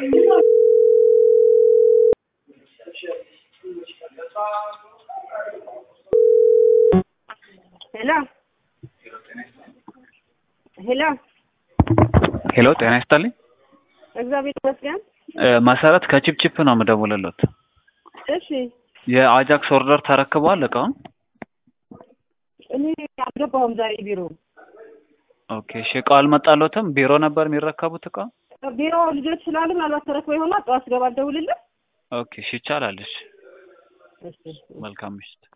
ሄሎ ሄሎ ሄሎ ጤና ይስጥልኝ። እግዚአብሔር ይመስገን። እ መሰረት ከቺፕቺፕ ነው የምደውልልዎት። እሺ የአጃክስ ኦርደር ተረክበዋል እቃውን? እኔ አልገባሁም ዛሬ ቢሮ። ኦኬ እሺ እቃው አልመጣልዎትም? ቢሮ ነበር የሚረከቡት እቃው? ቢሮ ልጆች ስላሉ ምናልባት ተረክበው ይሆናል። ጠዋት ስገባ አልደውልልህ። ኦኬ እሺ ይቻላል። እሺ እሺ መልካም ምሽት።